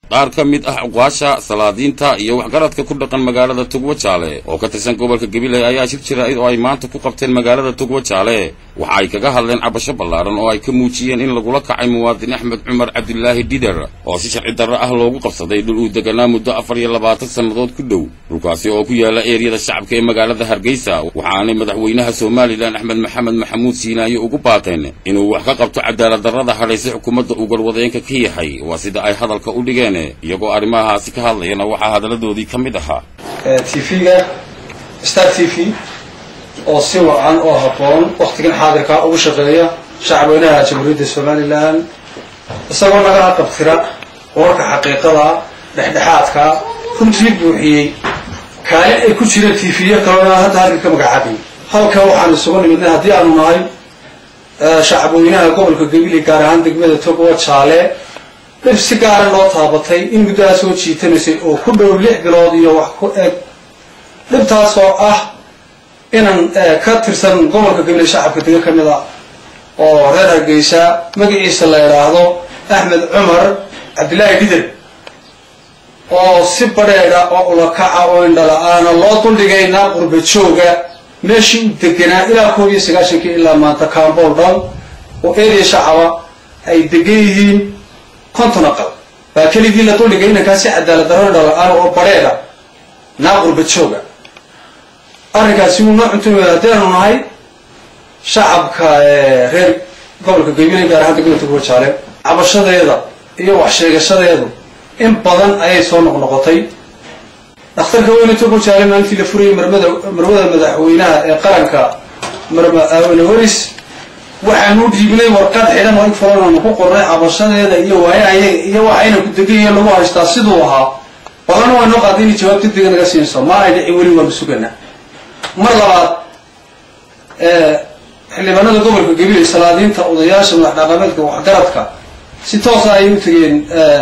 qaar ka mid ah cuqaasha salaadiinta iyo waxgaradka ku dhaqan magaalada tugwa jaale oo ka tirsan gobolka gabiley ayaa shir jira-id oo ay maanta ku qabteen magaalada tugwa jaale waxa ay kaga hadleen cabasho ballaaran oo ay ka muujiyeen in lagula kacay muwaadin axmed cumar cabdilaahi dhider oo si sharci darro ah loogu qabsaday dhul uu deganaa muddo afar iyo labaatan sannadood ku dhow dhulkaasi oo ku yaala eeriyada shacabka ee magaalada hargeysa waxaanay madaxweynaha somalilan axmed maxamed maxamuud siinaayo ugu baateen inuu wax ka qabto cadaalad darrada hadhaysay xukuumadda uu garwadeenka ka yahay waa sida ay hadalka u dhigeen iyagoo arrimahaasi ka hadlayana waxaa hadalladoodii ka mid ahaa tv-ga star t v oo si wacan oo habboon waktigan xaadirka ugu shaqeeya shacabweynaha jamhuuriyadda somalilan isagoo nagala qabtira wararka xaqiiqada dhexdhexaadka runtii buuxiyey kaali ay ku jireen tv-yo kalena hadda halka ka magacaabay halka waxaan isugu nimidnay haddii aanu nahay shacabweynaha gobolka gabiley gaar ahaan degmada togowa jaale dhib si gaara loo taabatay in muddaha soo jiitanaysay oo ku dhow lix bilood iyo wax ku eg dhibtaas oo ah inan ka tirsan gobolka gabiley shacabka dega ka mid a oo reer hargeysa magaciisa la idhaahdo axmed cumar cabdillaahi dhider oo si badheedha oo ulakaca oo indhala-aana loo duldhigaynaa qurba jooga meeshii u deganaa ilaa koob iyo sagaashankii ilaa maanta kaambool dhan oo eedaya shacaba ay degan yihiin konton aqal baa keligii la duldhigay inankaasi cadaalad darro indhala-aan oo badheedha naa qurba jooga arrinkaasi wuu noo cuntumaya haddaanu nahay shacabka reer gobolka gabiley gaar ahaan degmada tugwa jaale cabashadeeda iyo wax sheegashadeedu in badan ayay soo noqnoqotay dhakhtarka weyne tugwa jaale maalintii la furayay marmada marwada madaxweynaha ee qaranka marma aawene horis waxaanu dhiibnay warqad xidhan oo in fulananu ku qornay cabashadeeda iyo waayahayaga iyo waxayna ku degayihiin lagu haystaa siduu ahaa balana waa noo qaaday inay jawaab degdega naga siinayso ma ay dhici weli waanu suganaa mar labaad xildhibaanada gobolka gabiley salaadiinta odayaasha madax dhaqameedka waxgaradka si toosa ayay u tegeen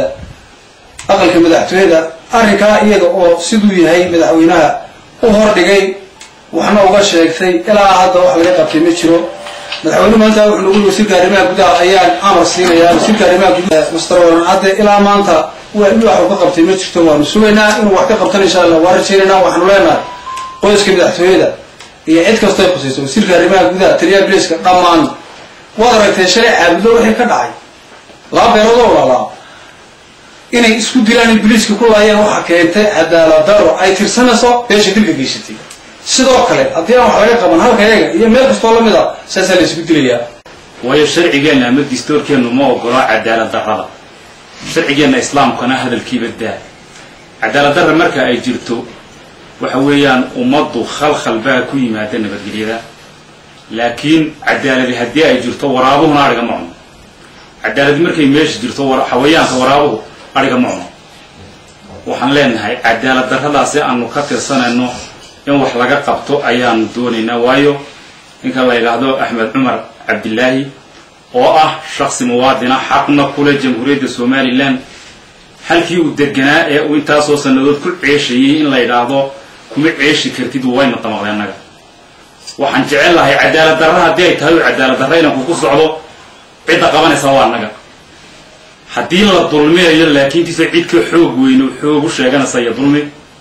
aqalka madaxtooyada arrinkaa iyaga oo siduu yahay madaxweynaha u hordhigay waxna uga sheegtay ilaa hadda wax laga qabtay ma jiro madaxweyne maanta wuxuu nagu yiri wasiirka arrimaha gudaha ayaan amar siinayaa wasiirka arrimaha gudaha master waran cadde ilaa maanta wax uu ka qabtay ma jirto waanu sugaynaa inuu wax ka qabtana insha allah waa rajaynaynaa waxaanu leenahay qoyska madaxtooyada iyo cid kastoo ay khusayso wasiirka arrimaha gudaha taliyaha biliska dhammaan waad aragtee shalay caabudo wixii ka dhacay laba beelood oo walaalaa inay isku dilaan in biliiska ku laayeen waxa keentay cadaalad daro ay tirsanayso beesha dilka geysatay sidoo kale haddii aan wax laga qaban halka yaga iyo meel kastoo lamid a saasaa la isugu dilayaa waayo sharcigeenna ama distoorkeennu ma ogolo cadaalad darrada sharcigeenna islaamkana hadalkiiba daa cadaalad darra marka ay jirto waxa weeyaan ummaddu khalkhal baa ku yimaada nabadgelyada laakiin cadaaladi haddii ay jirto waraabuhuna adhiga ma cuno cadaaladi markay meesha jirto xawayaanka waraabuhu adhiga ma cuno waxaan leenahay cadaalad darradaasi aanu ka tirsanayno in wax laga qabto ayaanu doonaynaa waayo ninka la yidhaahdo axmed cumar cabdilaahi oo ah shaksi muwaadina xaqna kule jamhuuriyadda somalilan halkii uu deganaa ee uu intaasoo sannadood ku ceeshayay in la yidhaahdo kuma ceeshi kartid wayna damaqday annaga waxaan jecel lahay cadaalad darra haddii ay tahay oo cadaalad darra inanku ku socdo cidda qabanaysa waa annaga haddii la dulminayo laakiintiisa cid ka xoog weyno xoog u sheeganaysa iyo dulmi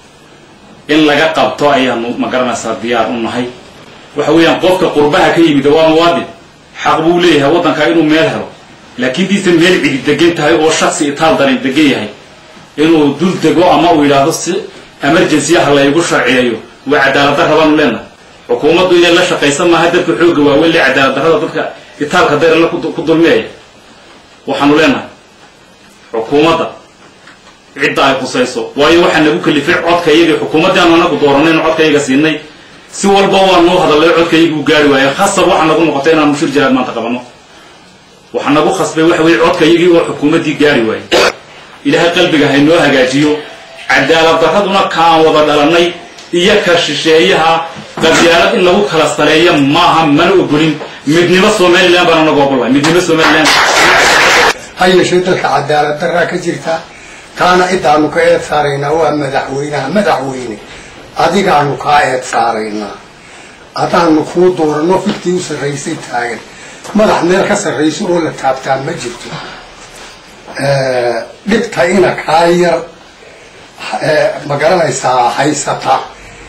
in laga qabto ayaanu magaranaysaa diyaar u nahay waxa weeyaan qofka qurbaha ka yimid waa muwaadin xaq buu leeyahay waddankaa inuu meel helo laakiin diise meel cidi degan tahay oo shaksi itaal daran degan yahay inuu dul dego ama uu yidhaahdo si emergency ah laygu sharciyeeyo waa cadaalad darra baanu leenahay xukuumaddu inay la shaqaysa maaha dadka xoogga waaweyn le cadaalad darrada dadka itaalka daranla ku dulmiyaya waxaanu leenahay xukuumadda cidda ay khusayso waayo waxaa nagu kalifay codka iyagii xukuumaddii aanu anagu dooranayno codka iyaga siinay si walba waa noo hadallay codka iyagii u gaari waaye khasab waxaa nagu noqotay inaanu shir jiraad maanta qabanno waxaa nagu khasbay waxa weeye codka iyagii oo xukuumaddii gaari waaye ilaahay qalbiga haynoo hagaajiyo cadaalad darraduna kaan wada dhalannay iyo ka shisheeyaha qabyaalad in lagu kala saleeyo maaha mana ogolin midnimo somalilan baana nagu ogolahay midnimo somalilan ha yeeshee dalka cadaalad darraa ka jirta taana cidaanu ka eed saaraynaa waa madaxweynaha madaxweyne adigaanu kaa eed saaraynaa haddaanu kuu dooranno fiktii u sarraysay taagan madax meel ka sarrayso oo la taabtaa ma jirto dhibta ina kaa yar ma garanaysaa haysata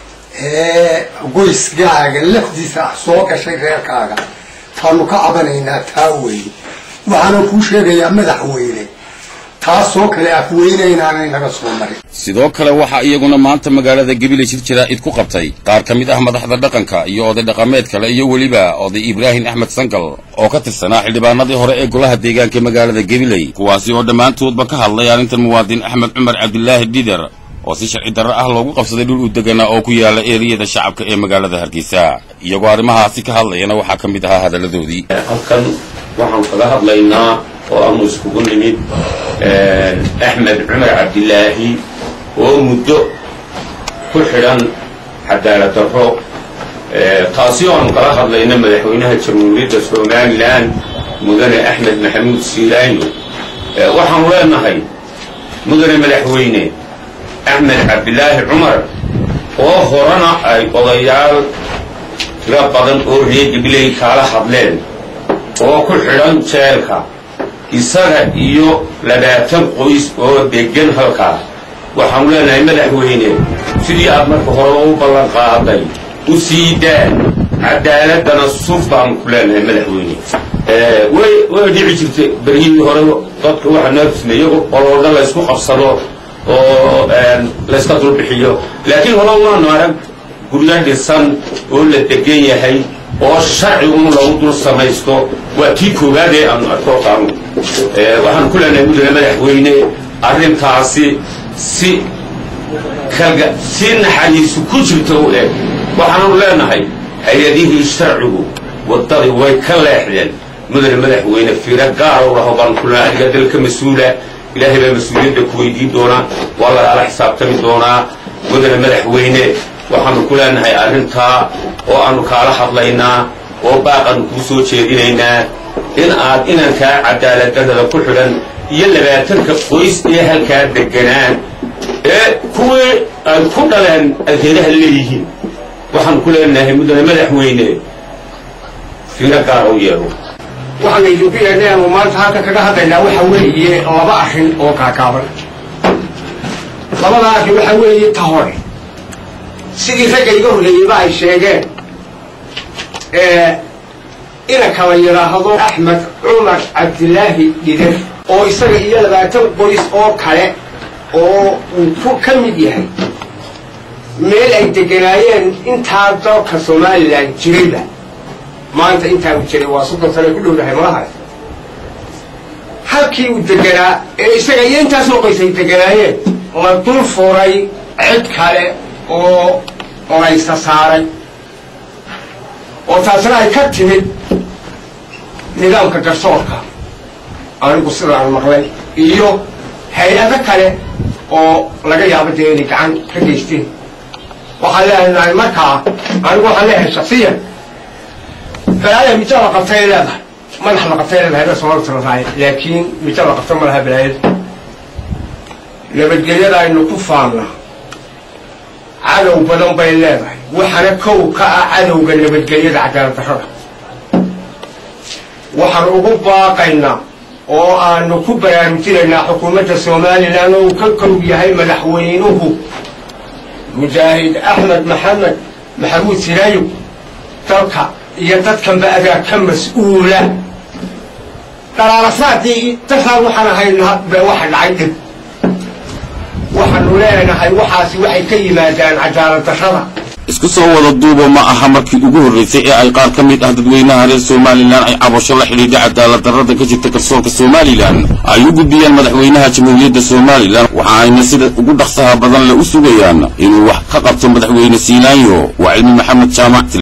ee qoysgaaga lafdiisa ah soo gashay reerkaaga taanu ka cabanaynaa taa weyne waxaana kuu sheegayaa madaxweyne taasoo kale afweyneynaanan naga soo marin sidoo kale waxaa iyaguna maanta magaalada gabiley shir jaraa'id ku qabtay qaar ka mid ah madaxda dhaqanka iyo oday dhaqameed kale iyo weliba oday ibraahim axmed sangal oo ka tirsanaa xildhibaanadii hore ee golaha deegaanka magaalada gabiley kuwaasi oo dhammaantoodba ka hadlay arrintan muwaadin axmed cumar cabdilaahi dhider oo si sharci darro ah loogu qabsaday dhul u deganaa oo ku yaala eeriyada shacabka ee magaalada hargeysa iyagoo arrimahaasi ka hadlayana waxaa ka mid ahaa hadalladoodii halkan waxaan kaga hadlaynaa oo aanu iskugu nimid axmed cumar cabdilaahi oo muddo ku xidhan cadaalad darro taasi oo aanu kala hadlayna madaxweynaha jamhuuriyadda somalilan mudane axmed maxamuud siilaayo waxaanu leenahay mudane madaxweyne axmed cabdilaahi cumar oo horena ay odayaal tiro badan oo reer gabiley kaala hadleen oo ku xidhan jeelka isaga iyo labaatan qoys oo deggan halkaa waxaanu leenahay madaxweyne sidii aad marka horeba u ballan qaaday u sii daa cadaaladana suf baanu ku leenahay madaxweyne way way dhici jirtay beryihii hore dadka waxaa noo iyago oloodha laysku qabsado oo layska dulbixiyo laakiin hore waanu arag guryo dhisan oo la degan yahay oo sharci un lagu dul samaysto waa tii koowaadee aanu arko qaanuun waxaanu ku leenahay mudane madaxweyne arrintaasi si kalga si naxariisu ku jirto u eg waxaanu leenahay hay-adihii sharcigu waddadii way ka leexdeen mudane madaxweyne fiiro gaaro laho baanu ku leenahay adiga dalka mas-uula ilaahay baa mas-uuliyadda ku weydiin doonaa waa lagaala xisaabtami doonaa mudane madaxweyne waxaanu ku leenahay arrintaa oo aanu kaala hadlaynaa oo baaqaanu kuu soo jeedinaynaa in aad inankaa cadaaladdarrada ku xidhan iyo labaatanka qoys ee halkaa deganaan ee kuwii ay ku dhaleen ay reeraha leeyihiin waxaanu ku leenahay mudane madaxweyne fiiro gaara u yeelo waxaan idinku yeedhay aanu maanta halkan kaga hadlaynaa waxa weeye laba arrin oo kaakaaban labada arrin waxa weeye ta hore sidii ragga iga horreeyeyba ay sheegeen inanka la yidhaahdo axmed cumar cabdilaahi dhider oo isaga iyo labaatan qoys oo kale oo uu ku ka mid yahay meel ay deganaayeen intaa dalka somalilan jirayba maanta intaa u jiray waa soddon sane ku dhowdahay malahaas halkii uu deganaa ee isaga iyo intaasoo qoys ay deganaayeen la dul furay cid kale oo laysa saaray oo taasna ay ka timid nidaamka garsoorka anigu sidaan maqlay iyo hay-ado kale oo laga yaabo dee inay gacan ka geysteen waxaan leenahay markaa anigu waxaan leeyahay shaksiyan balaaya mijo la qabtay leedahay madax la qabtay leedahay ba soomaalku tiratahay laakiin mijo la qabta ma laha balaayada nabadgelyada aynu ku faanna cadow badan bay leedahay waxaana kow ka ah cadowga nabadgelyada cadaalad darrada waxaan ugu baaqaynaa oo aanu ku baraarujinaynaa xukuumadda somalilan oo uu ka kow yahay madaxweynuhu mujaahid axmed maxamed maxamuud siraayo dalka iyo dadkanba adaa ka mas-uula dhalaalasaadii dartaan waxaan ahaynaa be waxa dhacay dhib waxaanu leenahay waxaasi waxay ka yimaadaan cadaalad darrada isku soo wada duubo ma aha markii ugu horraysay ee ay qaar ka mid ah dadweynaha reer somalilan ay cabasho la xidhiidha cadaalad darrada ka jirta garsoorka somalilan ay u gudbiyaan madaxweynaha jamhuuriyadda somalilan waxa ayna sida ugu dhaqsaha badan le u sugayaan inuu wax ka qabto madaxweyne siilaanyo waa cilmi maxamed jaamac